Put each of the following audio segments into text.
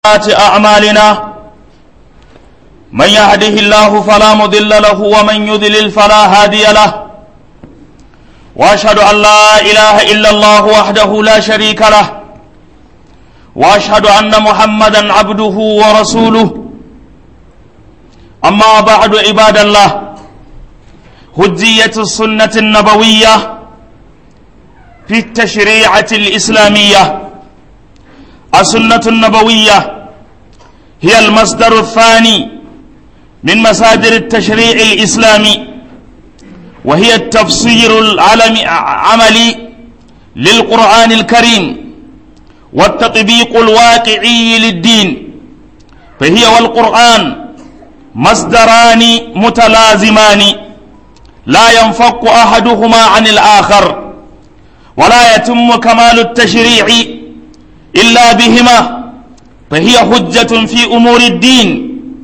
أعمالنا من يهده الله فلا مضل له ومن يضلل فلا هادي له واشهد ان لا اله الا الله وحده لا شريك له واشهد ان محمدا عبده ورسوله اما بعد عباد الله هجيه السنه النبويه في التشريعه الاسلاميه السنه النبويه هي المصدر الثاني من مصادر التشريع الإسلامي وهي التفسير العملي للقرآن الكريم والتطبيق الواقعي للدين فهي والقرآن مصدران متلازمان لا ينفك أحدهما عن الآخر ولا يتم كمال التشريع إلا بهما فهي حجة في أمور الدين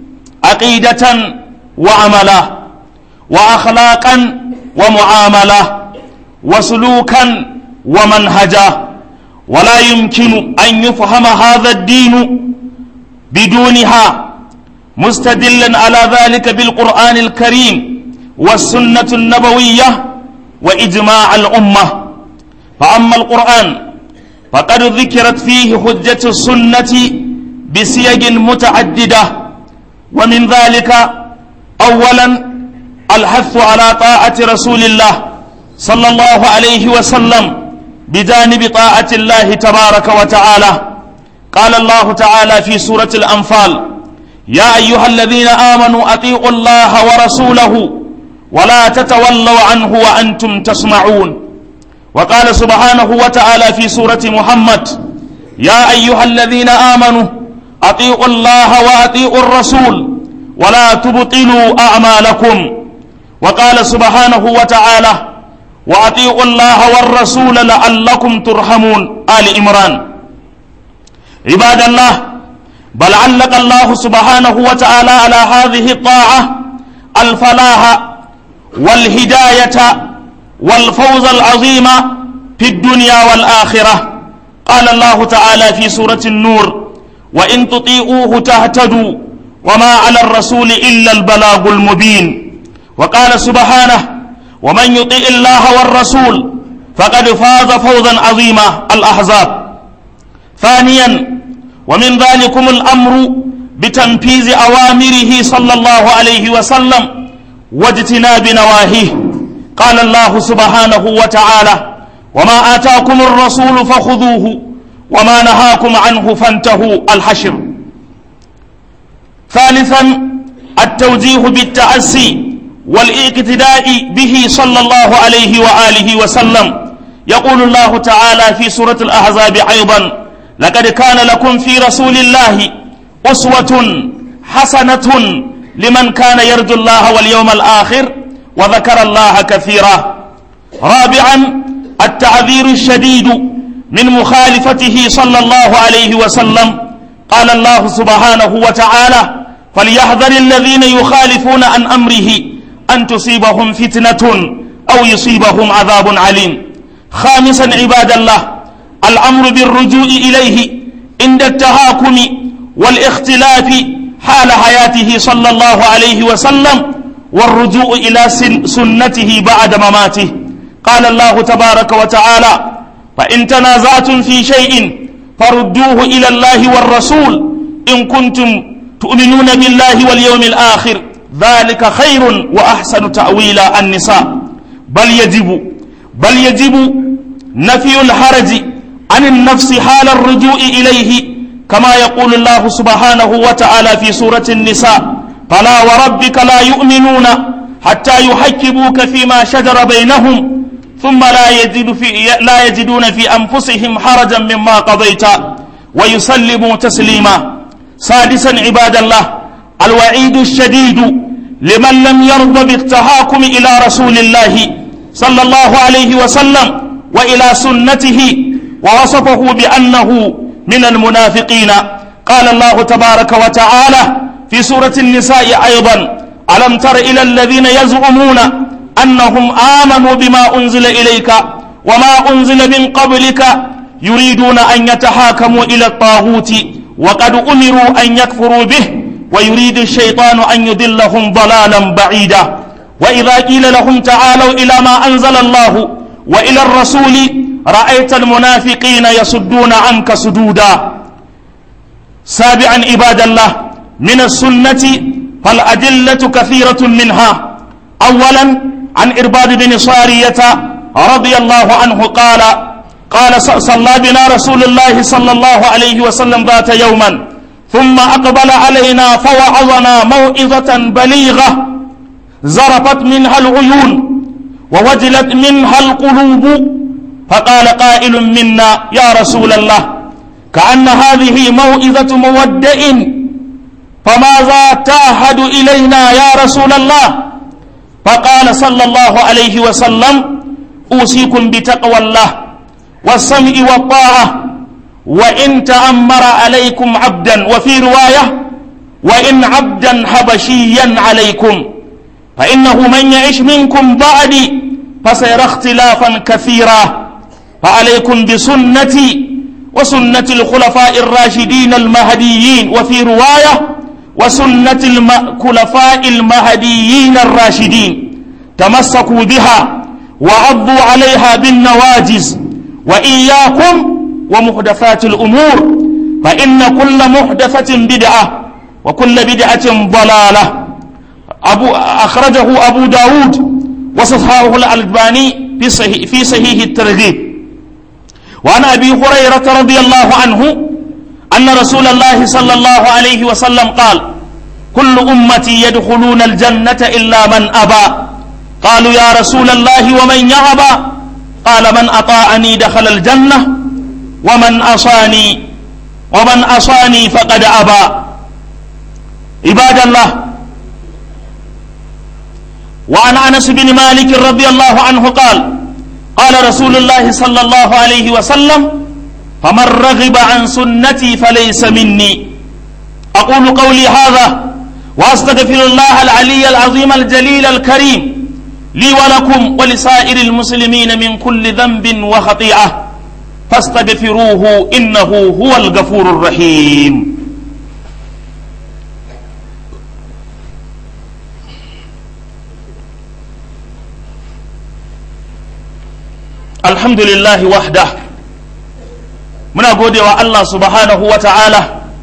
عقيدة وعملا وأخلاقا ومعاملة وسلوكا ومنهجا ولا يمكن أن يفهم هذا الدين بدونها مستدلا على ذلك بالقرآن الكريم والسنة النبوية وإجماع الأمة فأما القرآن فقد ذكرت فيه حجة السنة بسيج متعدده ومن ذلك أولا الحث على طاعة رسول الله صلى الله عليه وسلم بجانب طاعة الله تبارك وتعالى قال الله تعالى في سورة الأنفال يا أيها الذين آمنوا أطيعوا الله ورسوله ولا تتولوا عنه وأنتم تسمعون وقال سبحانه وتعالى في سورة محمد يا أيها الذين آمنوا أطيعوا الله وأطيعوا الرسول ولا تبطلوا أعمالكم وقال سبحانه وتعالى وأطيعوا الله والرسول لعلكم ترحمون آل إمران عباد الله بل علق الله سبحانه وتعالى على هذه الطاعة الفلاح والهداية والفوز العظيم في الدنيا والآخرة قال الله تعالى في سورة النور وإن تطيعوه تهتدوا وما على الرسول إلا البلاغ المبين وقال سبحانه ومن يطيع الله والرسول فقد فاز فوزا عظيما الأحزاب ثانيا ومن ذلكم الأمر بتنفيذ أوامره صلى الله عليه وسلم واجتناب نواهيه قال الله سبحانه وتعالى وما آتاكم الرسول فخذوه وما نهاكم عنه فانتهوا الحشر ثالثا التوجيه بالتأسي والاقتداء به صلى الله عليه وآله وسلم يقول الله تعالى في سورة الأحزاب أيضا لقد كان لكم في رسول الله أسوة حسنة لمن كان يرجو الله واليوم الآخر وذكر الله كثيرا رابعا التعذير الشديد من مخالفته صلى الله عليه وسلم قال الله سبحانه وتعالى فليحذر الذين يخالفون عن أمره أن تصيبهم فتنة أو يصيبهم عذاب عليم خامسا عباد الله الأمر بالرجوع إليه عند التهاكم والاختلاف حال حياته صلى الله عليه وسلم والرجوع إلى سنته بعد مماته قال الله تبارك وتعالى فإن تنازعتم في شيء فردوه إلى الله والرسول إن كنتم تؤمنون بالله واليوم الآخر ذلك خير وأحسن تأويلا النساء بل يجب بل يجب نفي الحرج عن النفس حال الرجوع إليه كما يقول الله سبحانه وتعالى في سورة النساء فلا وربك لا يؤمنون حتى يحكموك فيما شجر بينهم ثم لا يجد في لا يجدون في انفسهم حرجا مما قضيت ويسلموا تسليما سادسا عباد الله الوعيد الشديد لمن لم يرضى بالتهاكم الى رسول الله صلى الله عليه وسلم والى سنته ووصفه بانه من المنافقين قال الله تبارك وتعالى في سوره النساء ايضا الم تر الى الذين يزعمون أنهم آمنوا بما أنزل إليك وما أنزل من قبلك يريدون أن يتحاكموا إلى الطاغوت وقد أمروا أن يكفروا به ويريد الشيطان أن يضلهم ضلالا بعيدا وإذا قيل لهم تعالوا إلى ما أنزل الله وإلى الرسول رأيت المنافقين يصدون عنك صدودا سابعا عباد الله من السنة فالأدلة كثيرة منها أولا عن إرباد بن صارية رضي الله عنه قال قال صلى بنا رسول الله صلى الله عليه وسلم ذات يوما ثم أقبل علينا فوعظنا موعظة بليغة زرفت منها العيون ووجلت منها القلوب فقال قائل منا يا رسول الله كأن هذه موعظة مودع فماذا تعهد إلينا يا رسول الله فقال صلى الله عليه وسلم أوصيكم بتقوى الله والسمع والطاعة وإن تأمر عليكم عبدا وفي رواية وإن عبدا حبشيا عليكم فإنه من يعش منكم بعدي فسيرى اختلافا كثيرا فعليكم بسنتي وسنة الخلفاء الراشدين المهديين وفي رواية وسنة الخلفاء المهديين الراشدين تمسكوا بها وعضوا عليها بالنواجز وإياكم ومحدثات الأمور فإن كل محدثة بدعة وكل بدعة ضلالة أبو أخرجه أبو داود وصححه الألباني في صحيح, في صحيح الترغيب وعن أبي هريرة رضي الله عنه أن رسول الله صلى الله عليه وسلم قال كل أمتي يدخلون الجنة إلا من أبى قالوا يا رسول الله ومن يأبى قال من أطاعني دخل الجنة ومن أصاني ومن أصاني فقد أبى عباد الله وعن أنس بن مالك رضي الله عنه قال قال رسول الله صلى الله عليه وسلم فمن رغب عن سنتي فليس مني أقول قولي هذا وأستغفر الله العلي العظيم الجليل الكريم لي ولكم ولسائر المسلمين من كل ذنب وخطيئة فاستغفروه إنه هو الغفور الرحيم الحمد لله وحده muna godewa Allah subhanahu wa ta'ala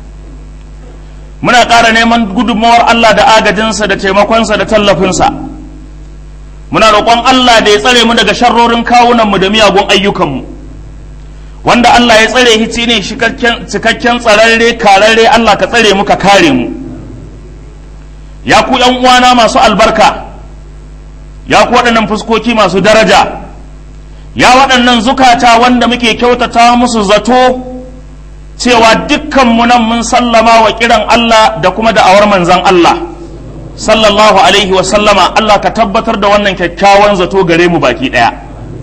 muna ƙara neman gudunmawar Allah da agajinsa da taimakonsa da tallafinsa muna roƙon Allah da ya tsare mu daga sharrorin kawunanmu da miyagun ayyukanmu wanda Allah ya tsare hici ne cikakken tsararre kararre Allah ka tsare mu ka kare mu ya ku ‘yan uwana masu albarka ya ku waɗannan fuskoki masu daraja ya waɗannan zukata wanda muke kyautata musu zato cewa dukkanmu nan mun sallama wa kiran Allah da kuma da'awar manzan Allah sallallahu alaihi wa sallama Allah ka tabbatar da wannan kyakkyawan zato gare mu baki ɗaya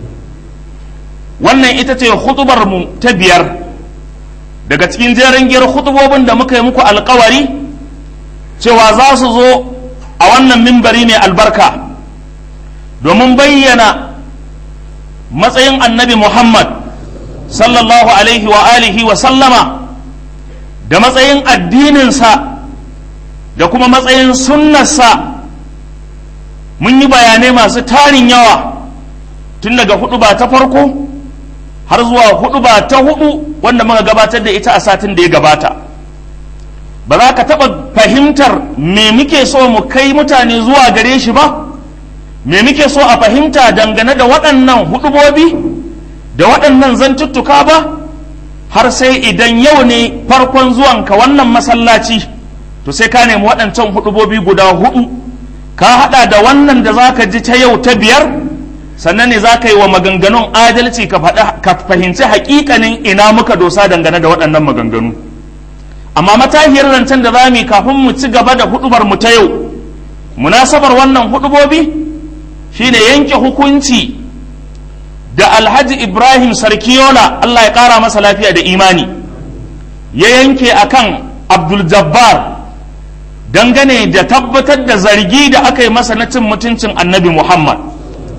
wannan ita ce hutubar mu ta biyar daga cikin jerin giyar hutubobin da muka yi muku alkawari cewa za su zo a wannan mimbari mai albarka domin bayyana matsayin annabi Muhammad sallallahu alaihi wa alihi wa sallama da matsayin addininsa da kuma matsayin sunnarsa mun yi bayanai masu tarin yawa tun daga hudu ba ta farko har zuwa hudu ba ta hudu wanda muka gabatar da ita a satin da ya gabata ba za ka taɓa fahimtar me muke so mu kai mutane zuwa gare shi ba me muke so a fahimta dangane da waɗannan hudubobi da waɗannan zantuttuka ba har sai idan yau ne farkon zuwanka wannan masallaci to sai ka nemi waɗancan hudubobi guda hudu ka haɗa da wannan da za ka ji ta yau ta biyar sannan ne za ka yi wa maganganun adalci ka fahimci haƙiƙanin ina muka dosa dangane da waɗannan maganganu amma matahiyar zancen da za mu yi kafin mu ci gaba da hudubar mu ta yau munasabar wannan hudubobi shine yanke hukunci da alhaji ibrahim sarkiyola allah ya kara masa lafiya da imani ya yanke akan abdul jabbar dangane da tabbatar da zargi da aka yi masa na cin mutuncin annabi muhammad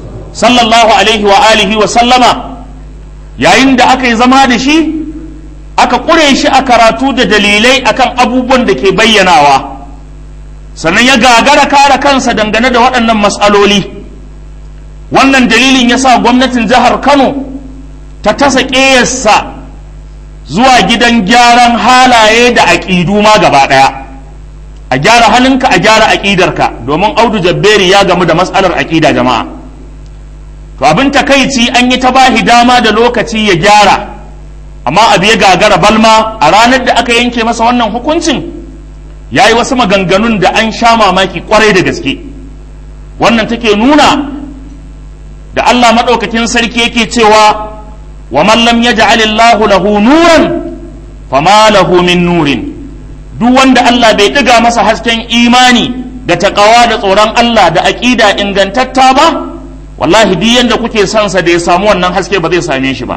sallallahu alaihi wa alihi wa sallama yayin da aka yi zama da shi aka ƙure shi a karatu da dalilai akan abubuwan da ke bayyanawa sannan ya gagara kare kansa dangane da waɗannan matsaloli wannan dalilin ya sa gwamnatin jihar kano ta tasa ƙeyarsa zuwa gidan gyaran halaye da aƙidu ma gaba ɗaya a gyara halinka a gyara aƙidarka domin audu jabberi ya gamu da matsalar aƙida jama'a to abin takaici an yi ta bahi dama da lokaci ya gyara amma abu ya gagara balma a ranar da aka yanke masa wannan hukuncin ya yi wasu maganganun da an sha mamaki kwarai da gaske wannan take nuna da Allah maɗaukakin sarki yake cewa wa man lam yaj'al Allahu lahu nuran fama lahu min nurin duk wanda Allah bai ɗiga masa hasken imani da taƙawa da tsoron Allah da aƙida ingantatta ba wallahi duk yanda kuke son sa da ya samu wannan haske ba zai same shi ba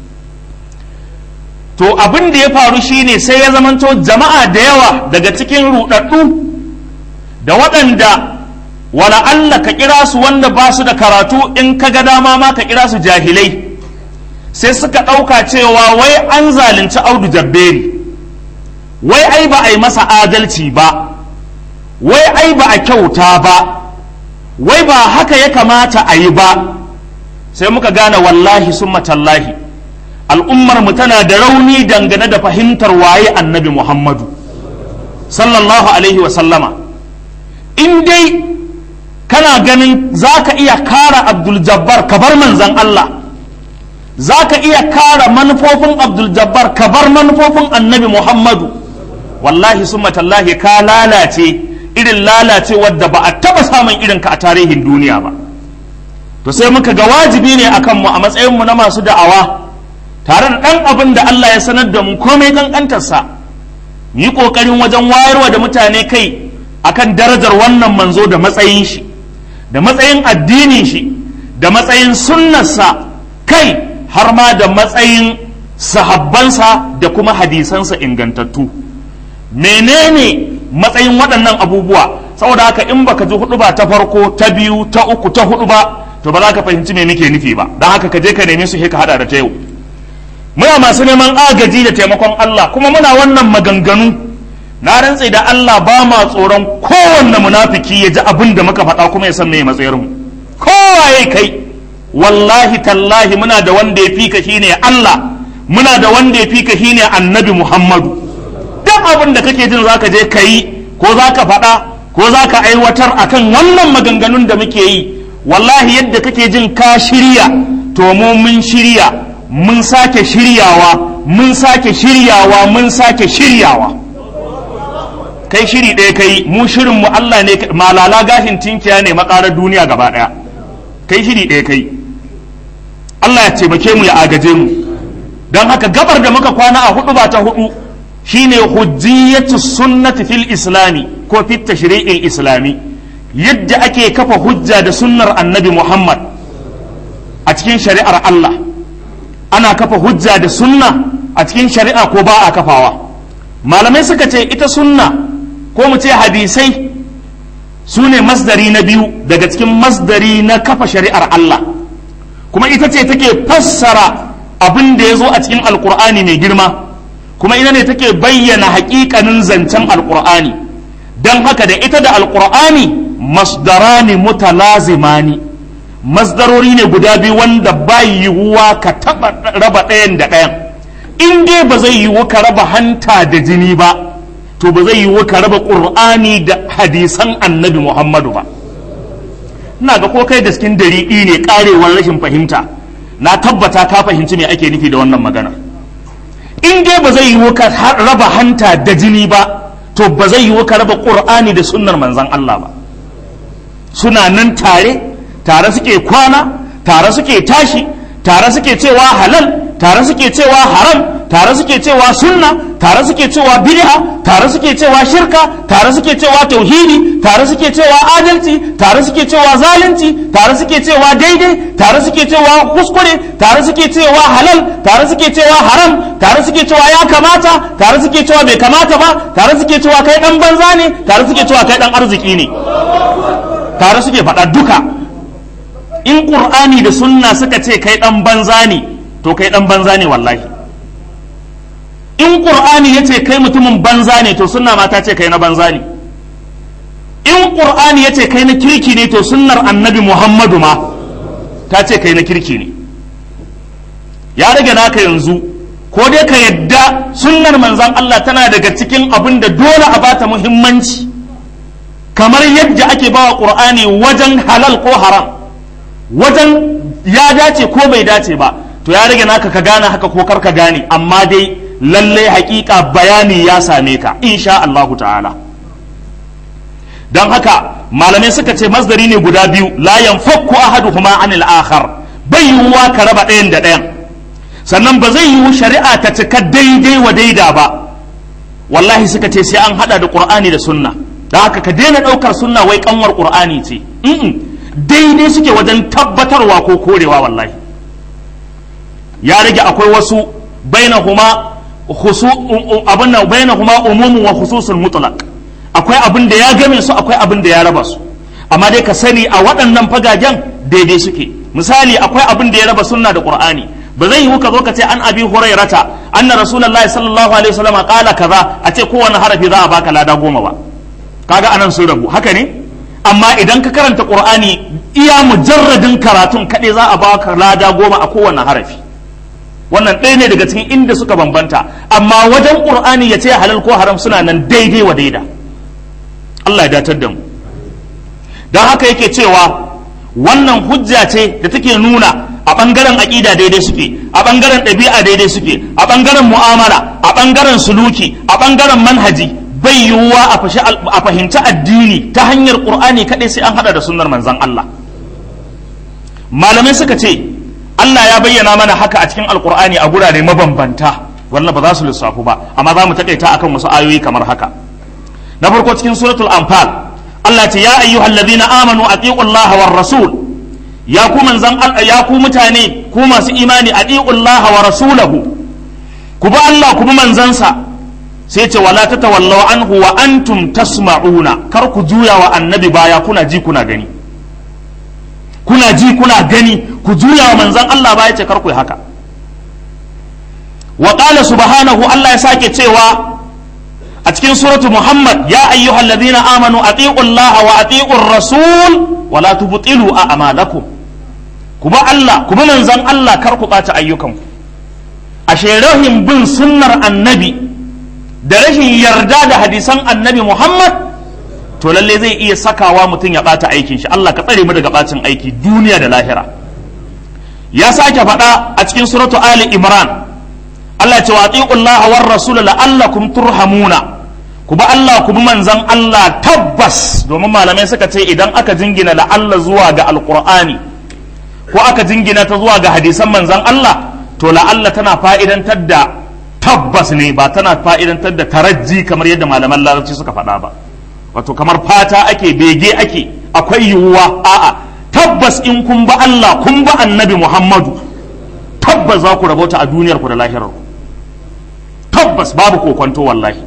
to abin da ya faru shine sai ya zamanto jama'a da yawa daga cikin rudaddu da waɗanda wala Allah ka kira su wanda ba su da karatu in ka ga dama ma ka kira su jahilai sai suka ɗauka cewa wai an zalunci audu jabberi wai ai ba a yi masa adalci ba wai ai ba a kyauta ba wai ba haka ya kamata a yi ba sai muka gane wallahi sun matallahi al'ummar mu tana da rauni dangane da fahimtar waye annabi muhammadu sallallahu alaihi wasallama in dai kana ganin za ka iya kara abdul jabbar ka bar manzan Allah za ka iya kara manufofin abdul jabbar ka bar manufofin annabi muhammadu wallahi sun matallahi ka lalace irin lalace wadda ba a taba samun irinka a tarihin duniya ba to sai muka ga wajibi ne akan mu a matsayin mu na masu da'awa tare da ɗan abin da Allah ya sanar da mu komai kankantarsa mu yi ƙoƙarin wajen wayarwa da mutane kai akan darajar wannan manzo da matsayin shi da matsayin addinin shi da matsayin sunnarsa kai har ma da matsayin sahabbansa da kuma hadisansa ingantattu menene matsayin waɗannan abubuwa saboda haka in baka ji hudu ba ta farko ta biyu ta uku ta hudu ba to ba za ka fahimci me muke nufi ba don haka ka je ka neme su ka hada da ta yau muna masu neman agaji da taimakon Allah kuma muna wannan maganganu na rantse da Allah ba ma tsoron kowanne munafiki ya ji abin da muka faɗa kuma ya san me matsayar mu kowaye kai wallahi tallahi muna da wanda ya fi ka shine Allah muna da wanda ya fi ka shine annabi Muhammadu duk abin da kake jin zaka je ka yi ko zaka faɗa ko zaka aiwatar akan wannan maganganun da muke yi wallahi yadda kake jin ka shirya to mu mun shirya mun sake shiryawa mun sake shiryawa mun sake shiryawa kai shiri ɗaya kai mu shirin mu Allah ne malala gashin tinkiya ne makarar duniya gaba ɗaya kai shiri ɗaya kai Allah ya taimake mu ya agaje mu don haka gabar da muka kwana a hudu ba ta hudu shine hujjiyatu sunnati fil islami ko fit tashri'il islami yadda ake kafa hujja da sunnar annabi Muhammad a cikin shari'ar Allah ana kafa hujja da sunna a cikin shari'a ko ba a kafawa malamai suka ce ita sunna ko mu ce hadisai su ne masdari na biyu daga cikin masdari na kafa shari'ar Allah kuma ita ce take fassara abin da ya zo a cikin alkur'ani mai girma kuma ina ne take bayyana haƙiƙanin zancen alkur'ani don haka da ita da alkur'ani masdarani mutalazimani masdarori ne guda biyu wanda ba yiwuwa ka taɓa raba ɗayan da ɗayan in dai ba zai yiwu ka raba hanta da jini ba to ba zai yiwu ka raba ƙur'ani da hadisan annabi muhammadu ba ina ga ko kai da cikin dari'i ne ƙarewar rashin fahimta na tabbata ka fahimci me ake nufi da wannan magana in dai ba zai yiwu ka raba hanta da jini ba to ba zai yiwu ka raba ƙur'ani da sunnar manzon Allah ba suna nan tare tare suke kwana tare suke tashi tare suke cewa halal tare suke cewa haram tare suke cewa sunna tare suke cewa bid'a tare suke cewa shirka tare suke cewa tauhidi tare suke cewa adalci tare suke cewa zalunci tare suke cewa daidai tare suke cewa kuskure tare suke cewa halal tare suke cewa haram tare suke cewa ya kamata tare suke cewa bai kamata ba tare suke cewa kai dan banza ne tare suke cewa kai dan arziki ne tare suke faɗa duka in ƙur'ani da sunna suka ce kai ɗan banza ne to kai ɗan banza ne wallahi in qur'ani yace kai mutumin banza ne to sunna ma ta ce kai na banza ne in qur'ani yace kai na kirki ne to sunnar annabi muhammadu ma ta ce kai na kirki ne ya rage naka yanzu ko dai ka yadda sunnar manzan Allah tana daga cikin abin da dole a bata muhimmanci kamar yadda ake bawa qur'ani wajen halal ko haram wajen ya dace ko bai dace ba to ya rage naka ka gane haka ko kar ka gane amma dai lallai hakika bayani ya same ka insha Allahu ta'ala don haka malamai suka ce masdari ne guda biyu la yanfakku ahaduhuma anil akhar bai yiwuwa ka raba ɗayan da ɗayan sannan ba zai yiwu shari'a ta cika daidai wa daida ba wallahi suka ce sai an hada da qur'ani da sunna da haka ka daina ɗaukar sunna wai kanwar qur'ani ce daidai suke wajen tabbatarwa ko korewa wallahi ya rage akwai wasu bainahuma khusu abin nan bainahuma umumun wa khususul mutlaq akwai abin da ya game su akwai abin da ya raba su amma dai ka sani a waɗannan fagagen daidai suke misali akwai abin da ya raba sunna da qur'ani ba zai yiwu ka zo ka ce an abi hurairata anna rasulullahi sallallahu alaihi wasallam qala kaza a ce kowane harafi za a baka lada goma ba kaga anan sun rabu haka ne amma idan ka karanta qur'ani iya mujarradin karatun kaɗai za a baka lada goma a kowane harafi wannan ɗaya ne daga cikin inda suka bambanta amma wajen qur'ani ya ce halal ko haram suna nan daidai wa daida Allah ya datar da mu don haka yake cewa wannan hujja ce da take nuna a ɓangaren aƙida daidai suke a ɓangaren ɗabi'a daidai suke a ɓangaren mu'amala a ɓangaren suluki a ɓangaren manhaji bai yiwuwa a fahimci addini ta hanyar ƙur'ani kaɗai sai an haɗa da sunnar manzon Allah malamai suka ce Allah ya bayyana mana haka a cikin alƙur'ani a gurare mabambanta wannan ba za su lissafu ba amma za mu taƙaita akan wasu ayoyi kamar haka na farko cikin suratul anfal Allah ce ya ayyuhal ladina amanu atiqullaha war rasul ya ku manzan ya ku mutane ku masu imani atiqullaha wa rasulahu ku bi Allah ku bi manzansa sai ce wala tatawallaw anhu wa antum tasma'una kar ku juya wa annabi baya kuna ji kuna gani kuna ji kuna gani ku juya wa manzan Allah baya ce kar ku yi haka wa qala subhanahu Allah ya sake cewa a cikin suratu Muhammad ya ayyuhal ladina amanu atiqu Allah wa atiqu rasul wa la tubtilu a'malakum ku ba Allah ku bi manzon Allah kar ku ɓata ayyukanku ashe rahin bin sunnar annabi da rashin yarda da hadisan annabi Muhammad to lalle zai iya sakawa mutum ya ɓata aikin shi Allah ka tsare mu daga ɓacin aiki duniya da lahira ya sake faɗa a cikin suratu Ali Imran Allah ce wa Allah war rasul la'allakum turhamuna ku bi Allah ku bi manzan Allah tabbas domin malamai suka ce idan aka jingina la'alla zuwa ga alqur'ani ko aka jingina ta zuwa ga hadisan manzan Allah to la'alla tana fa'idantar da tabbas ne ba tana fa'idantar da tarajji kamar yadda malaman larabci suka faɗa ba wato kamar fata ake bege ake akwai yiwuwa a'a tabbas in kun ba Allah kun ba annabi Muhammadu tabbas za ku rabauta a duniyar ku da lahirar ku tabbas babu kokonto wallahi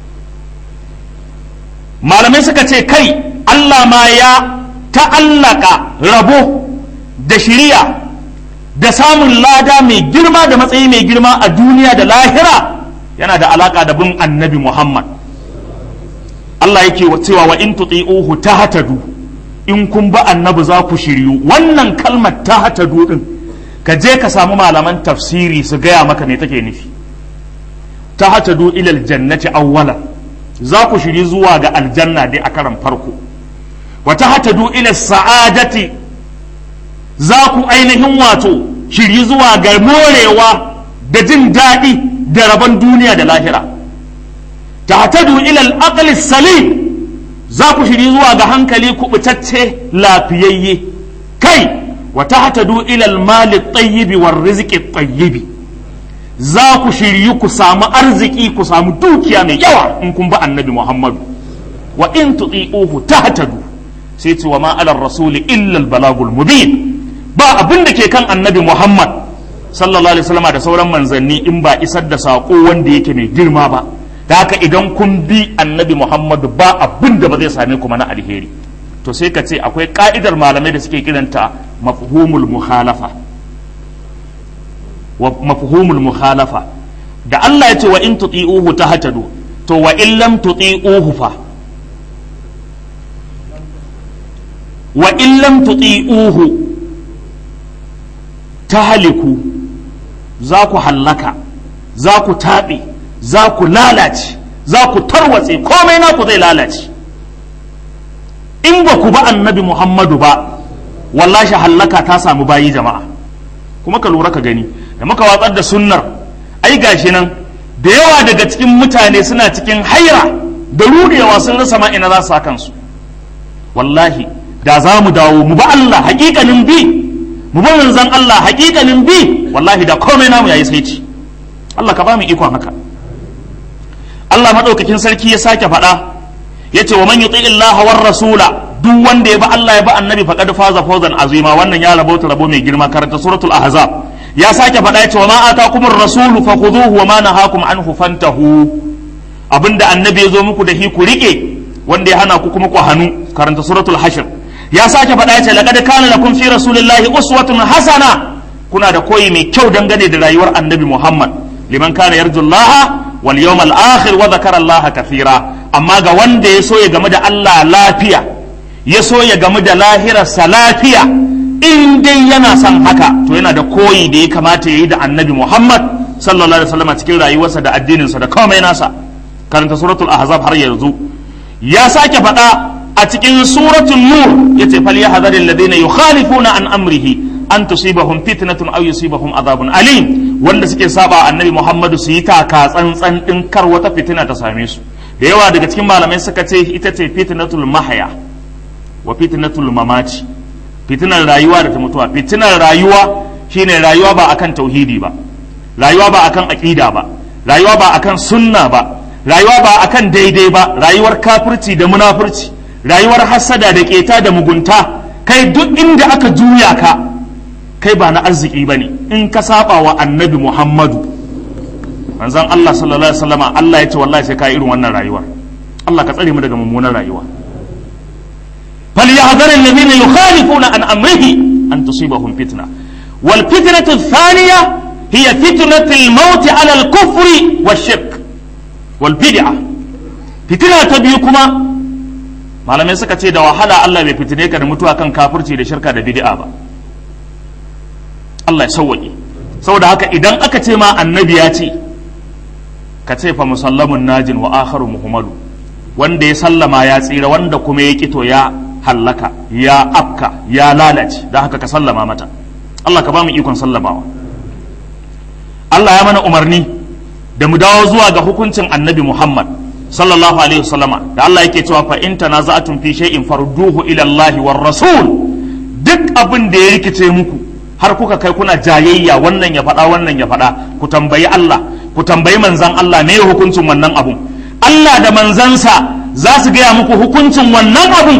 malamai suka ce kai Allah ma ya ta'allaka rabo da shiriya da samun lada mai girma da matsayi mai girma a duniya da lahira yana da alaka da bin annabi Muhammad Allah yake cewa wa in tuti'uhu tahtadu in kun ba annabi za ku shiryu wannan kalmar tahtadu din ka je ka samu malaman tafsiri su gaya maka me take nufi tahtadu ilal jannati awwalan za ku shiri zuwa ga aljanna dai a karan farko wa tahtadu ila sa'adati za ku ainihin wato shiri zuwa ga morewa da jin daɗi da rabon duniya da lahira tahtadu ila al salim za ku shiri zuwa ga hankali kubutacce lafiyayye kai wa tahtadu ila al-mali at-tayyib war rizqi at-tayyib za ku shiryu ku samu arziki ku samu dukiya mai yawa in kun ba annabi Muhammadu wa in tuti'uhu tahtadu sai ce wa ma ala rasuli illa al-balagul mubin ba abin da ke kan annabi Muhammad sallallahu alaihi wasallam da sauran manzanni in ba isar da sako wanda yake mai girma ba da haka idan kun bi annabi Muhammadu ba abin da ba zai same ku mana alheri to sai ka ce akwai ka'idar malamai da suke kiranta mafhumul mukhalafa wa mafhumul mukhalafa da Allah ya ce wa in tuti'uhu tahtadu to wa in lam tuti'uhu fa wa in lam tuti'uhu tahliku za ku hallaka za ku taɓe za ku lalace za ku tarwatse komai naku zai lalace in ba ku ba annabi muhammadu ba wallashi hallaka ta samu bayi jama'a kuma ka lura ka gani da muka watsar da sunnar ai gashi nan da yawa daga cikin mutane suna cikin haira da rudewa sun rasa ma ina za su sa kansu wallahi da za mu dawo mu ba Allah hakikanin bi mu ba manzon Allah hakikanin bi wallahi da komai namu yayi sai ci Allah ka ba mu ikon haka Allah madaukakin sarki ya sake faɗa yace wa man yuti Allah war rasula duk wanda ya ba Allah ya ba annabi faqad faza fawzan azima wannan ya rabota rabo mai girma karanta suratul ahzab ya sake faɗa yace wa ma atakumur rasulu fakhuduhu wa ma nahakum anhu fantahu abinda annabi ya zo muku da hi ku rike wanda ya hana ku kuma ku hannu karanta suratul hashr ya sake faɗa yace laqad kana lakum fi rasulillahi uswatun hasana kuna da koyi mai kyau dangane da rayuwar annabi Muhammad liman kana yarjullaha wal yawmal akhir wa dhakara Allah kathira amma ga wanda ya so ya game da Allah lafiya ya so ya game da lahirarsa lafiya in dai yana son haka to yana da koyi da ya kamata ya yi da annabi Muhammad sallallahu alaihi wasallam cikin rayuwarsa da addininsa da komai nasa karanta suratul ahzab har yanzu ya sake faɗa a cikin suratul nur yace fal yahzaril ladina yukhalifuna an amrihi an tusibahum fitnatun aw yusibahum adhabun alim wanda suke saba annabi Muhammadu su yi taka tsantsan din kar wata fitina ta same su da yawa daga cikin malamai suka ce ita ce fitnatul mahya wa fitnatul mamaci fitinar rayuwa da ta mutuwa fitinar rayuwa shine rayuwa ba akan tauhidi ba rayuwa ba akan aqida ba rayuwa ba akan sunna ba rayuwa ba akan daidai ba rayuwar kafirci da munafurci rayuwar hasada da keta da mugunta kai duk inda aka juya ka kai ba na arziki bane in ka saba wa annabi Muhammadu manzon Allah sallallahu alaihi wasallama Allah ya ce wallahi sai ka irin wannan rayuwar Allah ka tsare mu daga mummunan rayuwa فليحذر الذين يخالفون عن أمره أن تصيبهم فتنة والفتنة الثانية هي فتنة الموت على الكفر والشرك والبدعة فتنة تبيكما malamai suka ce da wahala Allah bai fitine ka da mutuwa kan kafirci da shirka da bid'a ba Allah ya sauwaƙe saboda haka idan aka ce ma annabi ya ce ka ce fa musallamun najin wa akharu muhammadu wanda ya sallama ya tsira wanda kuma ya kito ya hallaka ya afka ya lalace don haka ka sallama mata Allah ka ba mu ikon sallamawa Allah ya mana umarni da mu dawo zuwa ga hukuncin annabi Muhammad sallallahu alaihi wasallama da Allah yake cewa fa in tanaza'tum fi shay'in farduhu ila Allah war rasul duk abin da ya rikice muku har kuka kai kuna jayayya wannan ya faɗa wannan ya faɗa ku tambayi Allah ku tambayi manzan Allah me hukuncin wannan abun Allah da manzansa za su gaya muku hukuncin wannan abun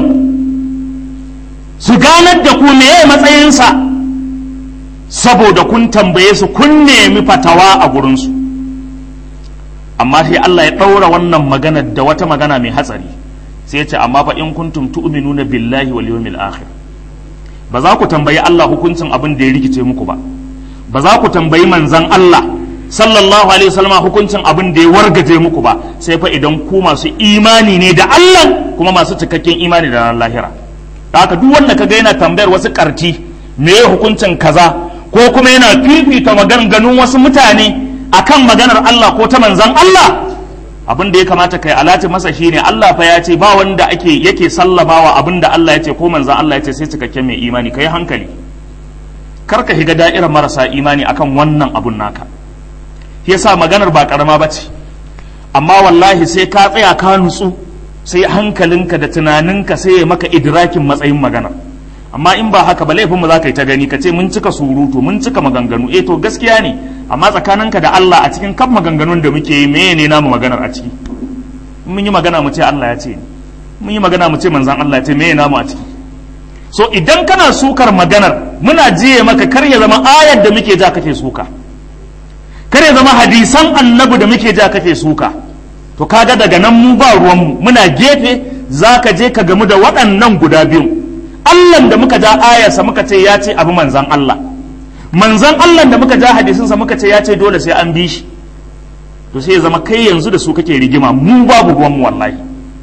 su ganar da ku meye matsayinsa saboda kun tambaye su kun nemi fatawa a gurinsu amma sai Allah ya ɗaura wannan magana da wata magana mai hatsari sai ya ce amma fa in kuntum tu'minuna billahi wal yawmil akhir ba za ku tambayi Allah hukuncin abin da ya rikice muku ba ba za ku tambayi manzan Allah sallallahu alaihi wasallam hukuncin abin da ya wargaje muku ba sai fa idan ku masu imani ne da Allah kuma masu cikakken imani da ranar lahira haka duk wanda kaga yana tambayar wasu karti me ya hukuncin kaza ko kuma yana fifita maganganun wasu mutane akan maganar Allah ko ta manzan Allah abin da ya kamata kai alati masa shine Allah fa ya ce ba wanda ake yake sallamawa abin da Allah ya ce ko manzan Allah ya ce sai cikakken mai imani kai hankali kar ka higa da'irar marasa imani akan wannan abun naka yasa maganar ba karama bace amma wallahi sai ka tsaya ka nutsu sai hankalinka da tunaninka sai ya maka idrakin matsayin magana amma in ba haka ba laifin mu za ka yi ta gani ka ce mun cika surutu mun cika maganganu eh to gaskiya ne amma tsakaninka da Allah a cikin kan maganganun da muke yi meye ne namu maganar a ciki mun yi magana mu ce Allah ya ce mun yi magana mu ce manzan Allah ya ce meye namu a ciki so idan kana sukar maganar muna jiye maka kar ya zama ayar da muke ja kake suka kar ya zama hadisan annabi da muke ja kake suka to kaga daga nan mu ba ruwanmu muna gefe za ka je ka gamu da waɗannan guda biyu Allah da muka ja ayarsa muka ce ya ce abu manzan Allah manzan Allah da muka ja hadisinsa muka ce ya ce dole sai an bi shi to sai ya zama kai yanzu da su kake rigima mu babu ruwan mu wallahi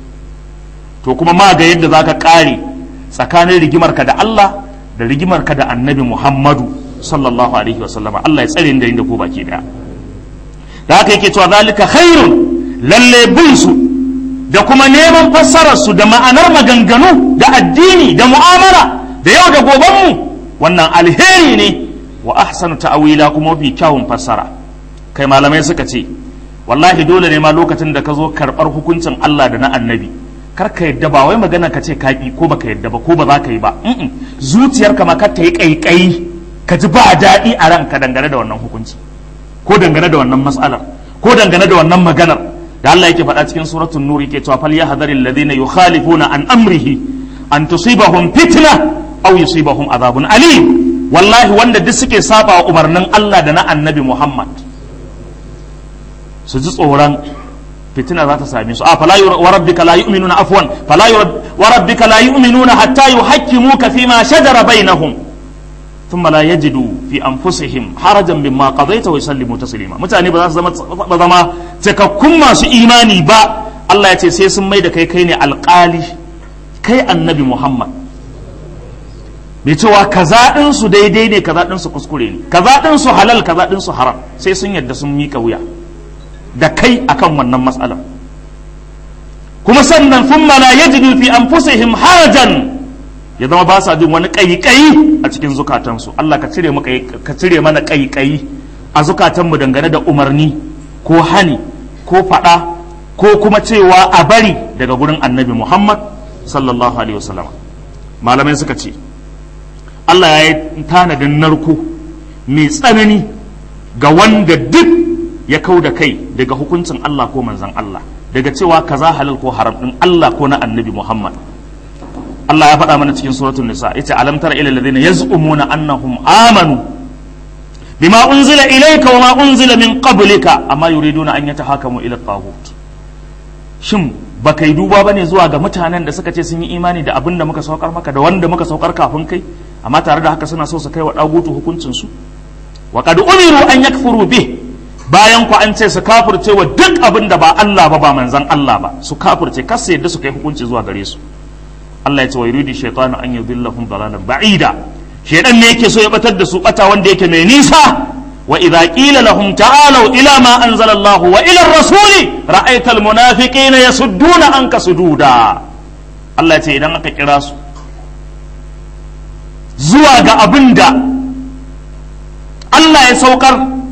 to kuma ma ga yadda zaka kare tsakanin rigimarka da Allah da rigimarka da Annabi Muhammadu sallallahu alaihi wa sallama Allah ya tsare da inda ko baki daya da haka yake cewa zalika khairun lalle bin su da kuma neman fassarar su da ma'anar maganganu da addini da mu'amala da yau da goben mu wannan alheri ne wa ahsanu ta'wila kuma mafi kyawun fassara kai malamai suka ce wallahi dole ne ma lokacin da ka zo karɓar hukuncin Allah da na annabi kar ka yadda ba wai magana ka ce ka ko baka yadda ba ko ba za ka yi ba zuciyarka ma kar ta yi ƙaiƙayi ka ji ba daɗi a ranka dangane da wannan hukunci ko dangane da wannan matsalar ko dangane da wannan maganar da Allah yake faɗa cikin suratul nur yake cewa fal yahdharil ladina yukhalifuna an amrihi an tusibahum fitna aw yusibahum adhabun alim wallahi wanda duk suke saba wa umarnin Allah da na annabi Muhammad su ji tsoron fitina za ta same su a fala wa rabbika la yu'minuna afwan fala wa rabbika la yu'minuna hatta yuhakkimuka fima shajara bainahum thumma la yajidu fi anfusihim harajan mimma qadaita wa yusallimu taslima mutane ba za su zama ba zama cikakkun masu imani ba Allah ya ce sai sun mai da kai kai ne alƙali kai annabi Muhammad mai cewa kaza ɗin su daidai ne kaza ɗin su kuskure ne kaza ɗin su halal kaza ɗin su haram sai sun yadda sun mika wuya da kai akan wannan matsalar kuma sannan sun la yajidu fi anfusihim harajan ya zama ba sa jin wani ƙaiƙayi a cikin zukatansu Allah ka cire mu ka cire mana ƙaiƙayi a zukatanmu dangane da umarni ko hani ko faɗa ko kuma cewa a bari daga gurin annabi Muhammad sallallahu alaihi wasallam malamai suka ce Allah ya yi tanadin narko mai tsanani ga wanda duk ya kau da kai daga hukuncin Allah ko manzan Allah daga cewa kaza halal ko haram din Allah ko na annabi Muhammad Allah ya faɗa mana cikin suratul nisa yace alam tara ila alladhina yaz'umuna annahum amanu bima unzila ilayka wa ma unzila min qablika amma yuriduna an yatahakamu ila taghut shin baka yi duba bane zuwa ga mutanen da suka ce sun yi imani da abin da muka saukar maka da wanda muka saukar kafin kai amma tare da haka suna so su kai wa dagutu hukuncin su wa qad umiru an yakfuru bih bayan ku an ce su kafirce wa duk abin da ba Allah ba ba manzan Allah ba su kafirce kar su yadda su kai hukunci zuwa gare su Allah ya ce wa yuridu shaytanu an yudillahum dalalan ba'ida shaytan ne yake so ya batar da su bata wanda yake mai nisa wa idza qila lahum ta'alu ila ma anzala Allah wa ila ar-rasul ra'aita al-munafiqina yasudduna anka sududa Allah ya ce idan aka kira su zuwa ga abin da Allah ya saukar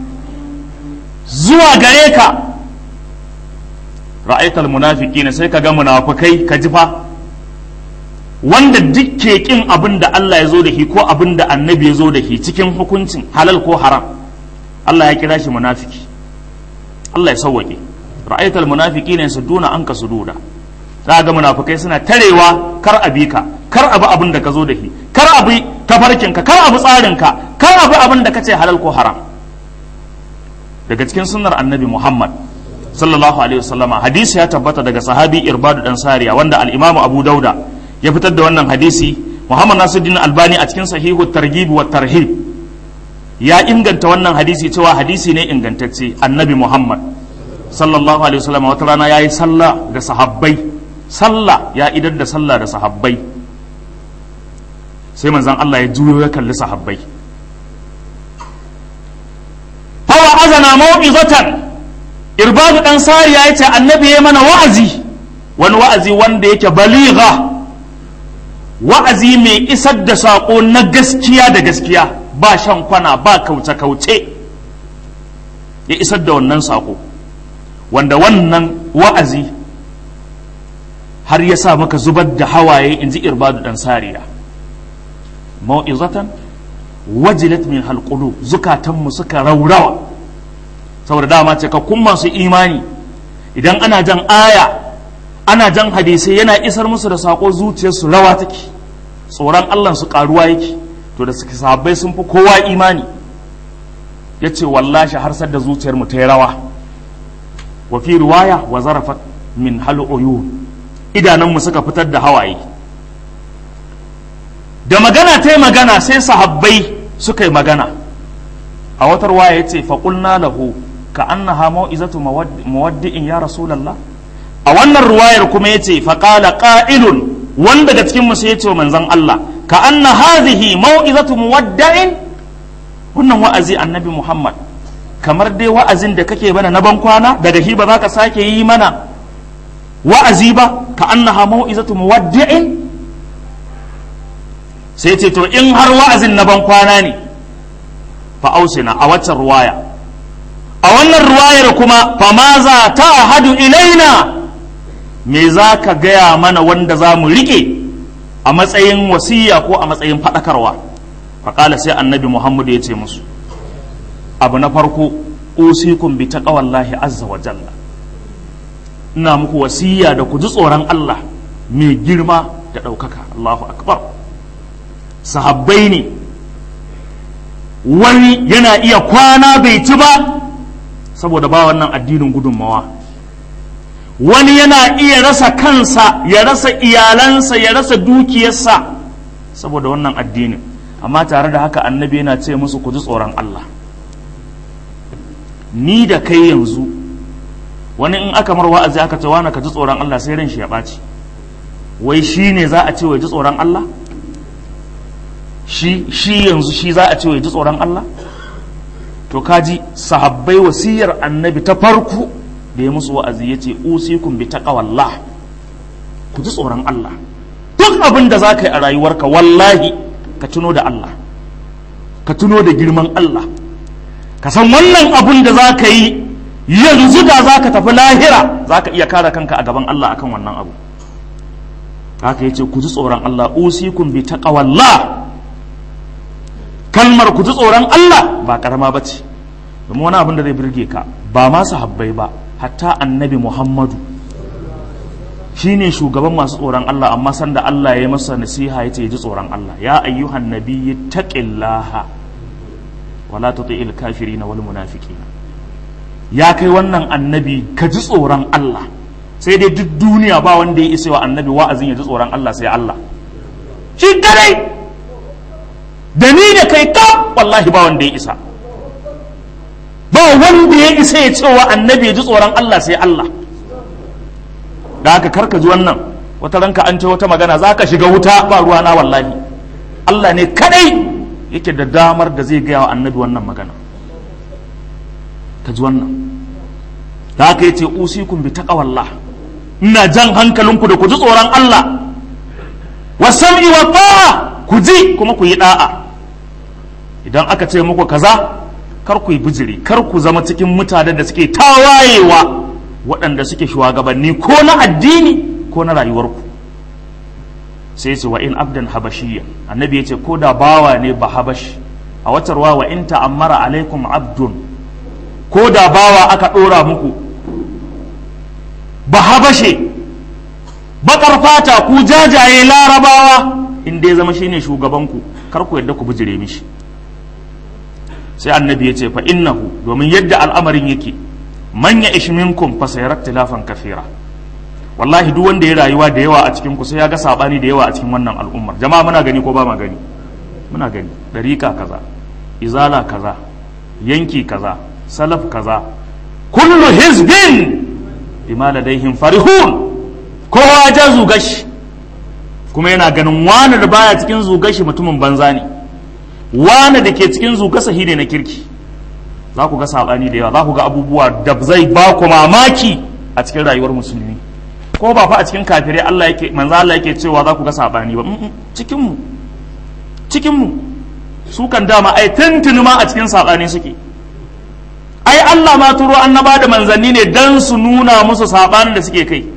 zuwa gare ka ra'aital munafiqina sai ka ga munafikai ka ji fa wanda duk ke kin abin da Allah ya zo da shi ko abin da annabi ya zo da shi cikin hukuncin halal ko haram Allah ya kira shi munafiki Allah ya sauwake ra'aital munafiqina yasudduna anka sududa za ga munafikai suna tarewa kar abi ka kar abi abin da ka zo da shi kar abi tafarkinka kar abi tsarinka kar abi abin da kace halal ko haram daga cikin sunnar annabi Muhammad sallallahu alaihi wasallama hadisi ya tabbata daga sahabi Irbadu dan Sariya wanda al-Imam Abu Dauda ya fitar da wannan hadisi Muhammad Nasiruddin Albani a cikin sahihu targhib wa tarhib ya inganta wannan hadisi cewa hadisi ne ingantacce annabi Muhammad sallallahu alaihi wasallama wata rana yayi sallah da sahabbai sallah ya idar da sallah da sahabbai sai manzon Allah ya juyo ya kalli sahabbai azana mau'izatan irbadu dan sariya yace annabi ya mana wa'azi wani wa'azi wanda yake baligha wa'azi mai isar da sako na gaskiya da gaskiya ba shan kwana ba kauce kauce ya isar da wannan sako wanda wannan wa'azi har ya sa maka zubar da hawaye in ji irbadu dan sariya mau'izatan wajilat min halqulu zukatanmu suka raurawa saboda dama cikakkun masu imani idan ana jan aya ana jan hadisai yana isar musu da sako zuciyarsu rawa take tsoron Allah su karuwa yake to da suke sahabbai sun fi kowa imani ya ce wallashi har da zuciyar mu ta yi rawa wa fi riwaya wa zarafat min hal uyun idanunmu suka fitar da hawaye da magana ta yi magana sai sahabbai suka yi magana a watar waya ya ce faƙulna lahu ka annaha mau'izatu muwaddi'in ya rasulullah a wannan ruwayar kuma yace fa qala qa'ilun wanda daga cikin musu yace manzon Allah ka anna hadhihi mau'izatu muwaddi'in wannan wa'azi annabi Muhammad kamar dai wa'azin da kake mana na ban kwana daga shi ba za ka sake yi mana wa'azi ba ka annaha mau'izatu muwaddi'in sai ce to in har wa'azin na ban kwana ne fa ausina a waccan ruwaya a wannan ruwayar kuma fa ma za ta hadu ilaina me za ka gaya mana wanda za mu rike a matsayin wasiya ko a matsayin faɗakarwa faƙala sai annabi muhammadu ya ce musu abu na farko usikum bi taqwallahi azza wa jalla ina muku wasiya da ku ji tsoron Allah mai girma da ɗaukaka Allahu akbar sahabbai ne wani yana iya kwana bai ci ba saboda ba wannan addinin gudunmawa wani yana iya rasa kansa ya rasa iyalansa ya rasa dukiyarsa saboda wannan addinin amma tare da haka annabi yana ce musu ku ji tsoron Allah ni da kai yanzu wani in aka mar wa'azi aka ce wani ka ji tsoron Allah sai ran shi ya ɓaci wai shi ne za a ce wai ji tsoron Allah shi shi yanzu shi za a ce wai ji tsoron Allah to kaji sahabbai wasiyar annabi ta farko da ya musu wa'azi ya ce usikum bi taqwallah ku ji tsoron Allah duk abin da za ka yi a rayuwarka wallahi ka tuno da Allah ka tuno da girman Allah ka san wannan abin da za ka yi yanzu da za ka tafi lahira za ka iya kare kanka a gaban Allah akan wannan abu haka ya ce ku ji tsoron Allah usikum bi taqwallah kalmar ku ji tsoron Allah ba karama ba ce domin wani abin da zai birge ka ba ma sahabbai ba hatta annabi Muhammadu shine shugaban masu tsoron Allah amma sanda Allah ya yi masa nasiha ya ce ji tsoron Allah ya ayyuhan nabiyyi taqillaha wala tuti'il kafirin wal munafiqin ya kai wannan annabi ka ji tsoron Allah sai dai duk duniya ba wanda ya isa wa annabi wa'azin ya ji tsoron Allah sai Allah shi kadai da ni da kai ka wallahi ba wanda ya isa ba wanda ya isa ya ce wa annabi ya ji tsoron Allah sai Allah da haka karka ji wannan wata ranka an ce wata magana za ka shiga wuta ba ruwana wallahi Allah ne kadai yake da damar da zai gaya wa annabi wannan magana ka ji wannan da haka yace usikum bi taqwallah ina jan hankalinku da ku ji tsoron Allah wa sam'i wa ta'a ku ji kuma ku yi da'a idan aka ce muku kaza kar ku yi bijiri kar ku zama cikin mutanen da suke tawayewa waɗanda suke shugabanni ko na addini ko na rayuwarku sai ce wa in abdan habashiyya annabi ya ce ko da bawa ne ba habashi a watarwa wa in ta'ammara alaikum abdun ko da bawa aka ɗora muku ba habashe baƙar fata ku jajaye larabawa in dai zama shine shugabanku kar ku yadda ku bijire mishi sai annabi ya ce fa innahu domin yadda al'amarin yake manya ishminkum fa sayarat tilafan kafira wallahi duk wanda ya rayuwa da yawa a cikin ku sai ya ga sabani da yawa a cikin wannan al'ummar jama'a muna gani ko ba ma gani muna gani dariƙa kaza izala kaza yanki kaza salaf kaza kullu hizbin bima ladaihim farihun kowa ja zugashi kuma yana ganin wani da baya cikin zugashi mutumin banza ne wani da ke cikin zugasa ne na kirki za ku ga sabani da yawa za ku ga abubuwa da zai ba ku mamaki a cikin rayuwar musulmi ko ba fa a cikin kafirai Allah yake manzo Allah yake cewa za ku ga sabani ba cikin mu cikin mu su kan dama ai tuntuni ma a cikin sabani suke ai Allah ma turo annaba da manzanni ne dan su nuna musu sabanin da suke kai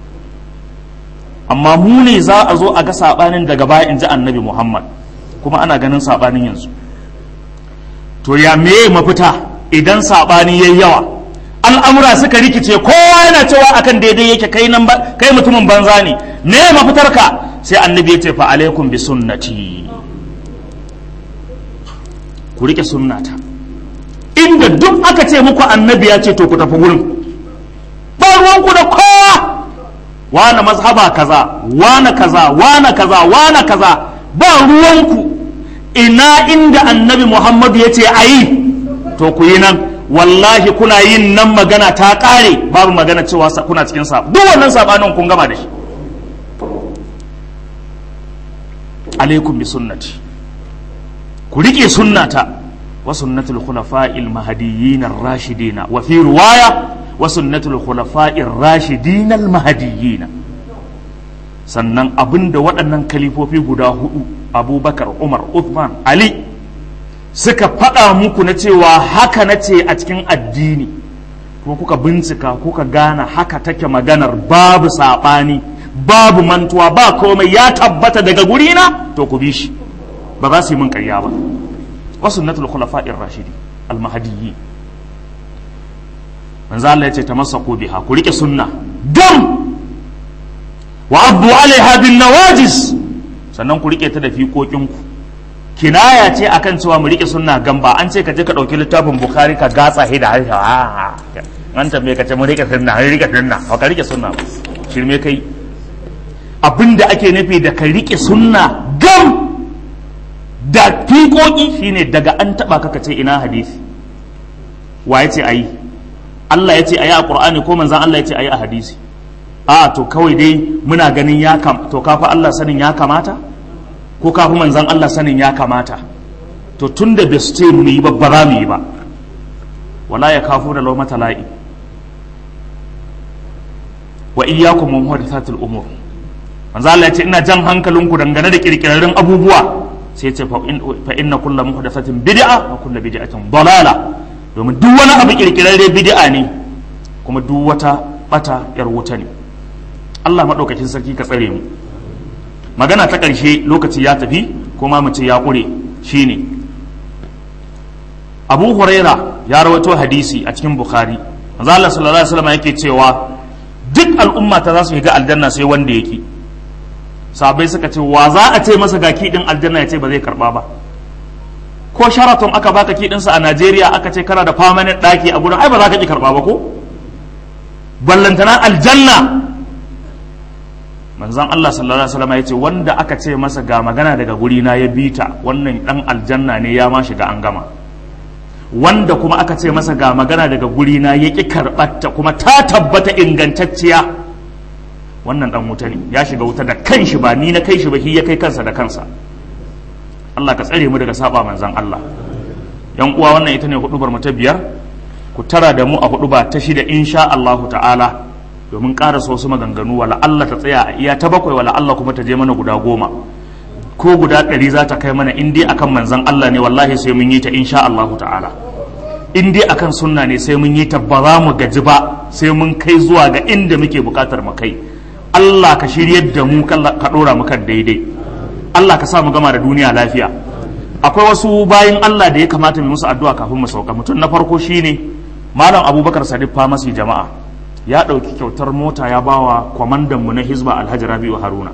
amma mu ne za a zo a ga sabanin daga baya in ji annabi Muhammad kuma ana ganin sabanin yanzu to ya me mafita idan sabani yayi yawa al'amura suka rikice kowa yana cewa akan daidai yake kai nan kai mutumin banza ne me mafitar ka sai annabi ya ce fa alaikum bi sunnati ku rike sunnata inda duk aka ce muku annabi ya ce to ku tafi wurin ba ruwanku da kowa wane mazhaba kaza wane kaza wane kaza wane kaza ba ruwanku ina inda annabi muhammadu ya ce a yi to ku yi nan wallahi kuna yin nan magana ta kare babu magana cewa kuna cikin sa duk wannan sabanin kun gama da shi alaikum bi sunnati ku rike sunnata wa sunnatul khulafa'il mahdiyyin ar-rashidin wa fi riwaya wa sunnatul khulafa'ir rashidin al-mahdiyyin sannan abinda waɗannan kalifofi guda hudu abubakar umar uthman ali suka faɗa muku na cewa haka na ce a cikin addini kuma kuka bincika kuka gane haka take maganar babu saɓani babu mantuwa ba komai ya tabbata daga gurina to ku bi shi ba za su yi min ƙarya ba wasu sunnatul khulafa'ir rashidi almahadiyyi manzo Allah ya ce tamassaku biha ku rike sunna gam wa abdu alaiha bin nawajis sannan ku rike ta da fiƙoƙinku kinaya ce akan cewa mu rike sunna gamba an ce ka je ka ɗauki littafin bukhari ka gatsa da harshe an tambaye ka ce mu rike sunna har rike sunna ba ka rike sunna ba shirme kai abinda ake nufi da ka rike sunna gam da fiƙoƙi shine daga an taɓa ka ce ina hadisi wa ya ce ayi Allah ya ce ayi a Qur'ani ko manzon Allah ya ce ayi a hadisi a to kawai dai muna ganin ya kam to kafa Allah sanin ya kamata ko kafi manzan Allah sanin ya kamata to tun da bai ce mu yi ba ba za mu yi ba wala ya kafu da lau mata la'i wa iyyakum min muhdathatil umur manzo Allah ya ce ina jan hankalinku dangane da kirkirarrun abubuwa sai ya ce fa inna kullu muhdathatin bid'a wa kullu bid'atin dalala domin duk wani abu kirkirarre bid'a ne kuma duk wata bata yar wuta ne Allah madaukakin sarki ka tsare mu magana ta ƙarshe lokaci ya tafi kuma mu ce ya ƙure shine abu huraira ya rawaito hadisi a cikin bukhari manzo Allah sallallahu alaihi wasallam yake cewa duk al'umma ta za su shiga aljanna sai wanda yake sabai suka ce wa za a ce masa ga kiɗin aljanna ya ce ba zai karba ba ko sharaton aka baka kiɗinsa a Najeriya aka ce kana da permanent ɗaki a gurin ai ba za ka ki karba ba ko ballantana aljanna manzon Allah sallallahu alaihi wasallam ya ce wanda aka ce masa ga magana daga guri na ya bita wannan dan aljanna ne ya ma shiga an gama wanda kuma aka ce masa ga magana daga guri na ya ki karbatta kuma ta tabbata ingantacciya wannan dan wuta ne ya shiga wuta da kanshi ba ni na kai shi ba shi ya kai kansa da kansa Allah ka tsare mu daga saba manzon Allah yan uwa wannan ita ne hudubar mu ta biyar ku tara da mu a huduba ta shida insha Allah ta'ala domin karasa wasu maganganu wala Allah ta tsaya a iya ta bakwai wala Allah kuma ta je mana guda goma ko guda ɗari za ta kai mana in dai akan manzan Allah ne wallahi sai mun yi ta insha Allah ta'ala in dai akan sunna ne sai mun yi ta ba za mu gaji ba sai mun kai zuwa ga inda muke bukatar mu kai Allah ka shiryar da mu ka ɗora mu kan daidai Allah ka sa mu gama da duniya lafiya akwai wasu bayin Allah da ya kamata mu musu addu'a kafin mu sauka mutum na farko shine malam Abubakar Sadiq Famasi jama'a ya ɗauki kyautar mota ya bawa kwamandanmu na hizba alhaji rabi'u haruna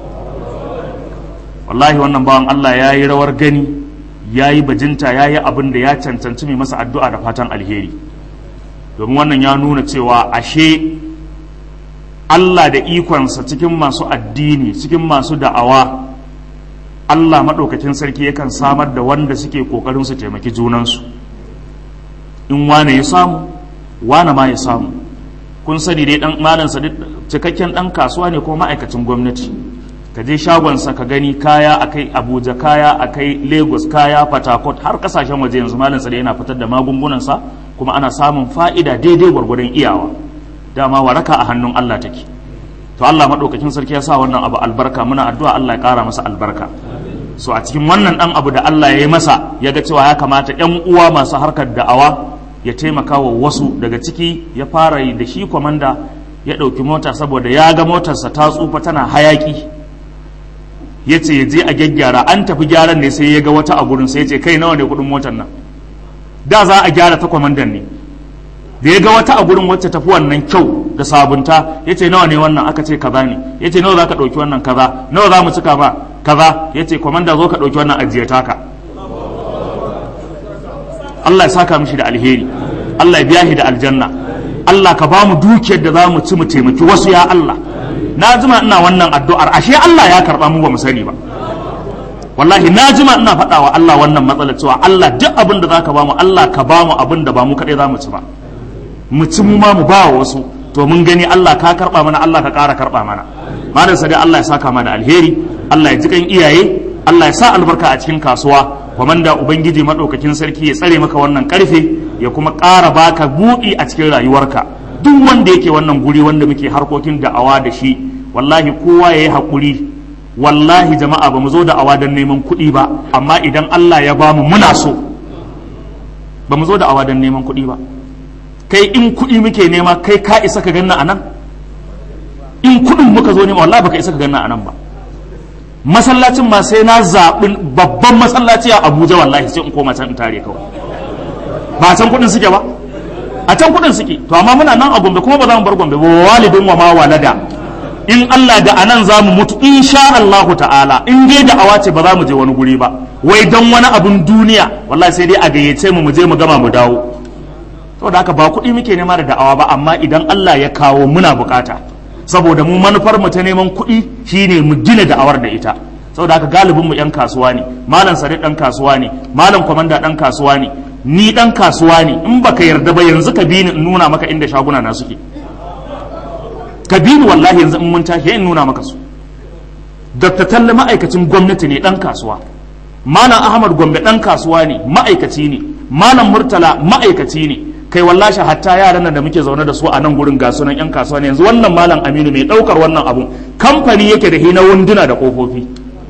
wallahi wannan bawan allah ya yi rawar gani ya yi bajinta ya yi abin da ya cancanci mai masa addu'a da fatan alheri domin wannan ya nuna cewa ashe allah da ikonsa cikin masu addini cikin masu da'awa allah maɗaukakin sarki yakan samar da wanda suke ƙoƙarin su taimaki junansu in wane ya samu wane ma ya samu kun sani dai dan malam sa cikakken dan kasuwa ne ko ma'aikacin gwamnati ka je shagonsa ka gani kaya akai Abuja kaya akai Lagos kaya Port Harcourt har kasashen waje yanzu malam sa yana fitar da magungunan sa kuma ana samun fa'ida daidai gwargwadon iyawa dama waraka a hannun Allah take to Allah madaukakin sarki ya sa wannan abu albarka muna addu'a Allah ya kara masa albarka so a cikin wannan dan abu da Allah ya yi masa ya ga cewa ya kamata yan uwa masu harkar da'awa ya taimaka wa wasu daga ciki ya fara yi da shi kwamanda ya ɗauki mota saboda ya ga motarsa ta tsufa tana hayaki ya ce ya je a gyaggyara an tafi gyaran ne sai ya ga wata a gurin sai ya ce kai nawa ne kuɗin motar nan da za a gyara ta kwamandan ne da ya ga wata a gurin wacce tafi wannan kyau da sabunta ya ce nawa ne wannan aka ce kaza ne ya ce nawa za ka ɗauki wannan kaza nawa za mu cika ba kaza ya ce kwamanda zo ka ɗauki wannan ajiye taka Allah ya saka mishi da alheri Allah ya biya shi da aljanna Allah ka ba mu dukiyar da za mu ci mu taimaki wasu ya Allah na jima ina wannan addu'ar ashe Allah ya karba mu ba mu sani ba wallahi na jima ina faɗa wa Allah wannan matsalar cewa Allah duk abin da zaka bamu Allah ka bamu abin da ba mu kaɗai za mu ci ba mu ci mu ma mu ba wa wasu to mun gani Allah ka karɓa mana Allah ka ƙara karɓa mana malam sadi Allah ya saka mana alheri Allah ya ji kan iyaye Allah ya sa albarka a cikin kasuwa kwamanda ubangiji madaukakin sarki ya tsare maka wannan karfe ya kuma ƙara baka buɗi a cikin rayuwarka duk wanda yake wannan guri wanda muke harkokin da'awa da shi wallahi kowa ya yi haƙuri wallahi jama'a ba mu zo da awa don neman kuɗi ba amma idan Allah ya ba mu muna so ba mu zo da awa don neman kuɗi ba kai in kuɗi muke nema kai ka isa ka ganna a nan in kuɗin muka zo nema wallahi baka isa ka ganna a nan ba masallacin ma sai na zaɓi babban masallaci a Abuja wallahi sai in koma can in tare kawai ba can kuɗin suke ba a can kuɗin suke to amma muna nan a Gombe kuma ba za mu bar Gombe ba walidin wa ma walada in Allah da anan za mu mutu insha Allah ta'ala in dai da awa ce ba za mu je wani guri ba wai don wani abun duniya wallahi sai dai a gayyace mu mu je mu gama mu dawo saboda haka ba kuɗi muke nema da da'awa ba amma idan Allah ya kawo muna bukata saboda mu manufar mu ta neman kuɗi shine mu gina da'awar da ita saboda haka galibin mu yan kasuwa ne malam sadiq dan kasuwa ne malam komanda dan kasuwa ne ni dan kasuwa ne in baka yarda ba yanzu ka bi ni in nuna maka inda shaguna na suke ka bi ni wallahi yanzu in mun tashi in nuna maka su Dr. Talle ma'aikacin gwamnati ne dan kasuwa Malam Ahmad Gombe dan kasuwa ne ma'aikaci ne Malam Murtala ma'aikaci ne kai wallahi hatta yaran nan da muke zaune da su a nan gurin ga sunan yan kasuwa ne yanzu wannan Malam Aminu mai daukar wannan abun kamfani yake da hina wunduna da kofofi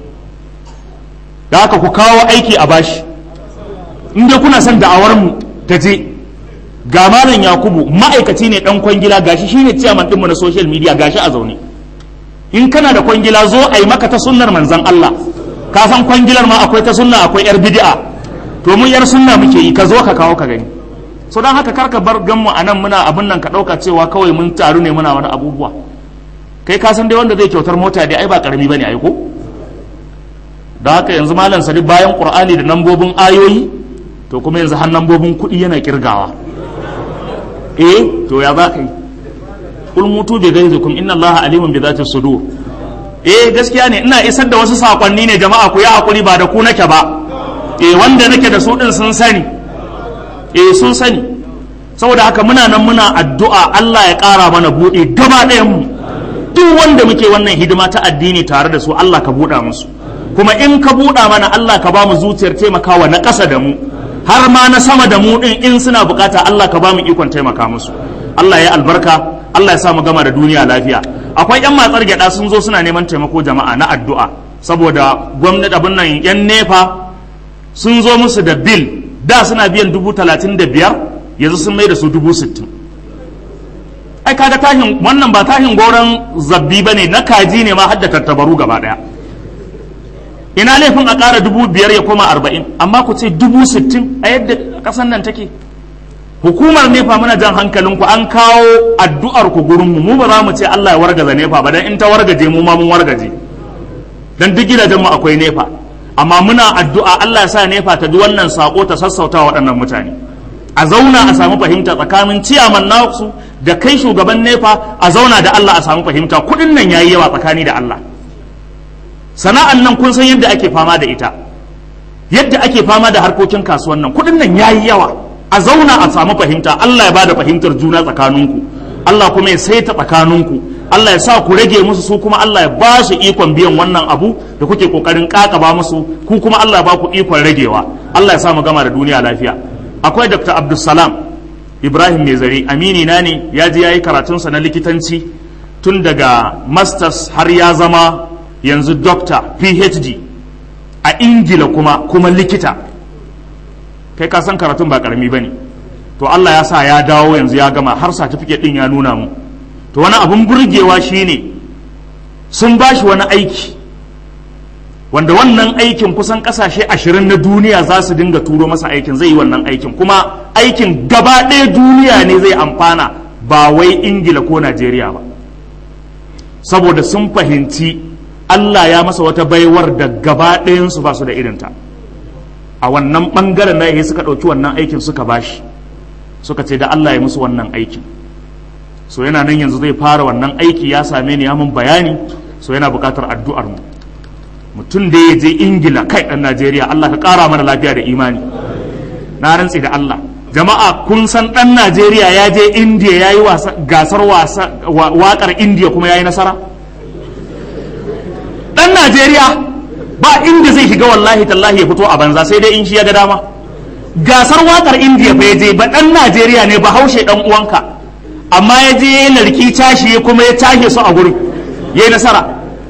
da haka ku kawo aiki a bashi in dai kuna son da'awar mu ta je ga malam yakubu ma'aikaci ne dan kwangila gashi shine ciyaman dinmu na social media gashi a zaune in kana da kwangila zo a yi maka ta sunnar manzon Allah ka san kwangilar ma akwai ta sunna akwai yar bid'a to mun yar sunna muke yi ka zo ka kawo ka gani so dan haka karka bar ganmu a nan muna abin nan ka dauka cewa kawai mun taru ne muna wani abubuwa kai ka san dai wanda zai kyautar mota dai ai ba karami bane ai ko da haka yanzu malam sadi bayan qur'ani da nambobin ayoyi to kuma yanzu har nambobin kuɗi yana kirgawa eh to ya za ka yi kul mutu bi ghaizikum inna allaha alimun bi dhati sudur eh gaskiya ne ina isar da wasu sakonni ne jama'a ku yi hakuri ba da ku nake ba eh wanda nake da su din sun sani eh sun sani saboda haka muna nan muna addu'a Allah ya ƙara mana buɗe gaba ɗayan mu duk wanda muke wannan hidima ta addini tare da su Allah ka buɗa musu kuma in ka buɗa mana Allah ka ba mu zuciyar taimakawa na ƙasa da mu har ma na sama da mu din in suna bukata Allah ka ba mu ikon taimaka musu Allah ya albarka Allah ya sa mu gama da duniya lafiya akwai yan matsar gyada sun zo suna neman taimako jama'a na addu'a saboda gwamnati abin nan yan nefa sun zo musu da bil da suna biyan dubu talatin da biyar yanzu sun mai da su dubu sittin ai kaga tahin wannan ba tahin goron zabbi ba ne na kaji ne ma hadda tattabaru gaba daya ina laifin a ƙara dubu biyar ya koma arba'in amma ku ce dubu sittin a yadda ƙasar nan take hukumar nefa muna jan hankalinku an kawo addu'ar ku gurin mu mu ba za mu ce Allah ya wargaza nefa ba dan in ta wargaje mu ma mun wargaje dan duk gidajen mu akwai nefa amma muna addu'a Allah ya sa nefa ta ji wannan sako ta sassauta waɗannan mutane a zauna a samu fahimta tsakanin ciyaman nasu da kai shugaban nefa a zauna da Allah a samu fahimta kuɗin nan yayi yawa tsakani da Allah sana'an nan kun san yadda ake fama da ita yadda ake fama da harkokin kasuwan nan kuɗin nan yayi yawa a zauna a samu fahimta Allah ya bada fahimtar juna tsakaninku Allah kuma ya saita tsakaninku Allah ya sa ku rage musu su kuma Allah ya ba su ikon biyan wannan abu da kuke kokarin kakaba musu ku kuma Allah ya ba ku ikon ragewa Allah ya sa mu gama da duniya lafiya akwai Dr. Abdulsalam Ibrahim Mezari amini na ne ya je yayi karatunsa na likitanci tun daga masters har ya zama yanzu doctor PhD a Ingila kuma kuma likita kai ka san karatun ba karami bane to Allah ya sa ya dawo yanzu ya gama har certificate din ya nuna mu to wani abun burgewa shine sun bashi wani aiki wanda wannan aikin kusan kasashe ashirin na duniya za su dinga turo masa aikin zai yi wannan aikin kuma aikin gaba ɗaya duniya ne zai amfana ba wai ingila ko najeriya ba saboda sun fahimci allah ya masa wata baiwar da gaba ɗayansu ba su da irinta a wannan ɓangaren na suka ɗauki wannan aikin suka bashi suka ce da allah ya musu wannan aikin so yana nan yanzu zai fara wannan aiki ya same ni ya mun bayani so yana buƙatar addu'ar mu mutum da ya je ingila kai ɗan najeriya allah ka ƙara mana lafiya da imani na rantsi da allah jama'a kun san ɗan najeriya ya je indiya ya yi gasar waƙar indiya kuma ya yi nasara ɗan najeriya ba inda zai shiga wallahi tallahi ya fito a banza sai dai in shi ya ga dama gasar waƙar indiya fa ya je ba ɗan najeriya ne ba haushe ɗan uwanka amma ya je ya narki tashi kuma ya tashe su a gurin ya yi nasara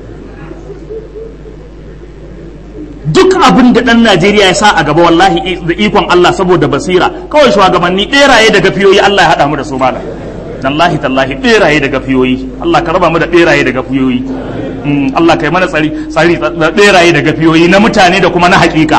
duk abin da ɗan Najeriya ya sa a gaba wallahi da ikon Allah saboda basira kawai shugabanni ɗeraye da gafiyoyi Allah ya haɗa mu da su malam tallahi tallahi ɗeraye da gafiyoyi Allah ka raba mu da ɗeraye da gafiyoyi Allah kai mana tsari tsari da ɗeraye da gafiyoyi na mutane da kuma na haƙiƙa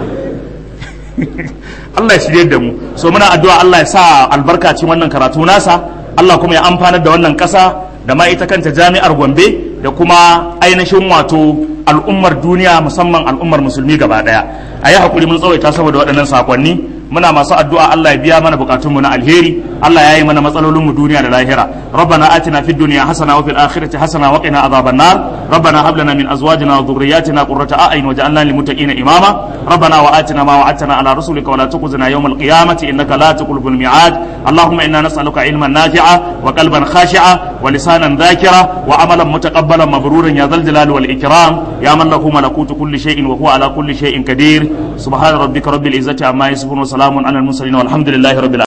Allah ya shirye da mu so muna addu'a Allah ya sa albarka cikin wannan karatu nasa Allah kuma ya amfanar da wannan ƙasa da ma ita kanta jami'ar Gombe da kuma ainihin wato al'ummar duniya musamman al'ummar musulmi gaba daya a yi haƙuri mun tsawaita saboda waɗannan sakonni muna masu addu'a Allah ya biya mana bukatunmu na alheri Allah ya yi mana matsalolinmu duniya da lahira rabbana atina fid dunya hasana wa fil akhirati hasana wa qina adhaban nar rabbana hab lana min azwajina wa dhurriyyatina qurrata a'yun waj'alna lil muttaqina imama rabbana wa atina ma wa'adtana ala rusulika wa la tukhzina yawm al qiyamati innaka la tuqlibul mi'ad allahumma inna nas'aluka ilman nafi'a wa qalban khashi'a wa lisanan dhakira wa amalan mutaqabbalan mabruran ya dhal jalali wal ikram ya man lahu malakutu kulli shay'in wa huwa ala kulli shay'in qadir subhana rabbika rabbil izzati amma yasifun wa salamun ala al mursalin walhamdulillahi rabbil